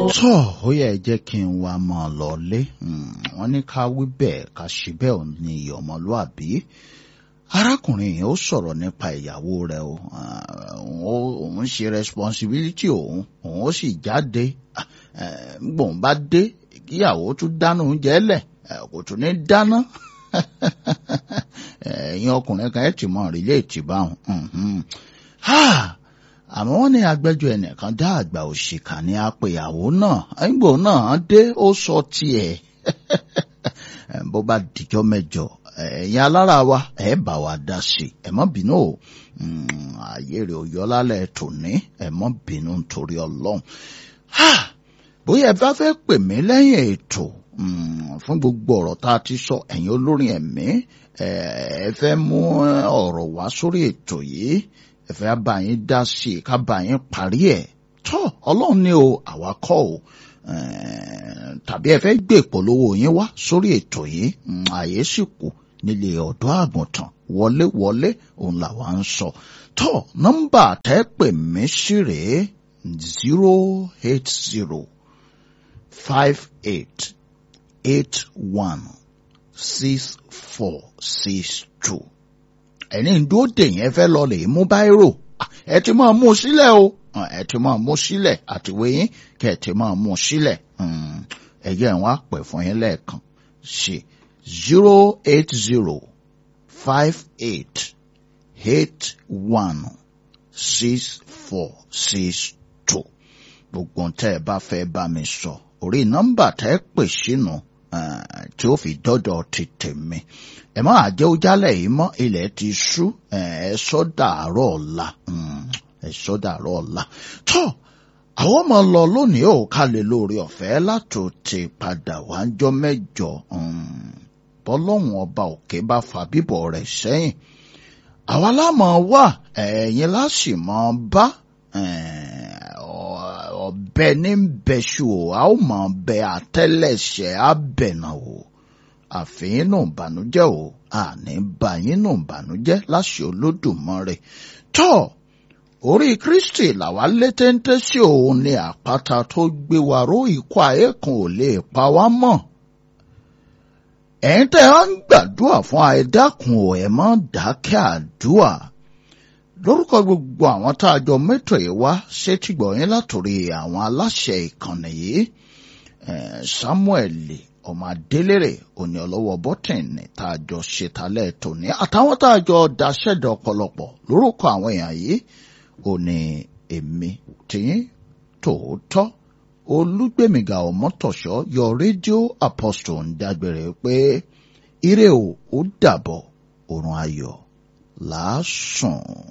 tọ́ ó yẹ jẹ́ kí n wá mọ́ ọ lọ́lé wọ́n ní ká wí bẹ́ẹ̀ ká ṣe bẹ́ẹ̀ ò ní iyì ọmọlúàbí arákùnrin yìí ó sọ̀rọ̀ nípa ìyàwó rẹ̀ o òun ṣe responsibility òun òun ó sì jáde gbòun bá dé kíyàwó tún dáná oúnjẹ lẹ̀ kò tún ní dáná ẹ̀yin ọkùnrin kan ẹ̀ tì mọ́ rìlẹ́ẹ̀tì báwọn àmọ́ wọ́n ní agbẹ́jọ́ ẹnìkan dá àgbà òṣìkà ní apèyàwó náà ẹ̀ngbò náà dé ó sọ tiẹ̀ bó bá dìjọ́ mẹ́jọ ẹ̀yin alára wa ẹ̀ bá wa dá sí i ẹ̀ mọ́ bínú o ààyè rẹ̀ ò yọ lálẹ́ tòní ẹ̀ mọ́ bínú nítorí ọlọ́run bóyá ẹ bá fẹ́ pè mí lẹ́yìn ètò fún gbogbo ọ̀rọ̀ tá a ti sọ ẹ̀yin olórin ẹ̀mí ẹ fẹ́ mú ọ̀rọ̀ wá sórí ètò yìí ẹ fẹ́ bá yín dá sí i ká bá yín parí ẹ̀ tọ́ ọlọ́run ní o àwa kọ́ o tàbí ẹ fẹ́ gbé ìpolówó yín wá sórí ètò yìí àyè sì kù nílé ọ̀dọ́ àgùntàn wọlé wọlé òun làwa ń sọ tọ́ nọ́mbà tẹ́ pè mí sí rèé zero eight zero five eight eight one six four six two ẹni ń dúró dè yẹn fẹ́ lọ lè mú báírò ẹ ti máa mú sílẹ̀ o ẹ ti máa mú sílẹ̀ àtiwé yín kẹ́ ẹ ti máa mú sílẹ̀ ẹ̀yẹ́ wọn á pẹ̀ fún yín lẹ́ẹ̀kan ṣe zero eight zero five eight eight one six four six two gbogbo tẹ́ ẹ bá fẹ́ bá mi sọ orí nọ́mbà tẹ́ ẹ pè sínú tí ó fi dọ́dọ̀ ti tèmi ẹ má àjẹ́ ojálẹ̀ yìí mọ́ ilẹ̀ ti ṣú ẹ sọ dàárọ̀ ọ̀la ẹ sọ dàárọ̀ ọ̀la tó àwọn ọmọ lọ lónìí ò ká lè lórí ọ̀fẹ́ látò ti padà wájọ́ mẹ́jọ bọ́lọ́hún ọba òkè bá fa bíbọ̀ rẹ̀ sẹ́yìn àwa lámọ̀ wà ẹ̀yin láṣì mọ́ bá ọ̀bẹ ní bẹ́ṣù o a ó mọ̀ bẹ àtẹ́lẹsẹ̀ abẹ̀nà o àfihàn nù bànújẹ́ o àní bàyín nù bànújẹ́ láṣẹ Olódùmarè tọ́ orí Kristi làwa létéńté sí òun ní àpáta tó gbé wa ró ikú ayé kan ò lè pa wá mọ́ ẹ̀yin tẹ́ ẹ ń gbàdúrà fún àìdákun ò ẹ̀ mọ́ dákẹ́ àdúrà lórúkọ gbogbo àwọn tá a jọ mẹ́tò yìí wá sétígbọ̀ yín látòrí àwọn aláṣẹ ìkànnì yìí Samuel ọmọ adélèrè òní ọlọ́wọ́ bọ́tìnì tá a jọ ṣètàlẹ̀ tòní àtàwọn tá a jọ daṣẹ́dọ̀ ọ̀pọ̀lọpọ̀ lórúkọ àwọn èèyàn yìí òní èmi tìyín tòótọ́ olúgbèmíga ọmọtọ̀ṣọ́ yọ rédíò apostle ń dágbére pé ire o ó dàbọ̀ òrùn ayọ̀ làásùn.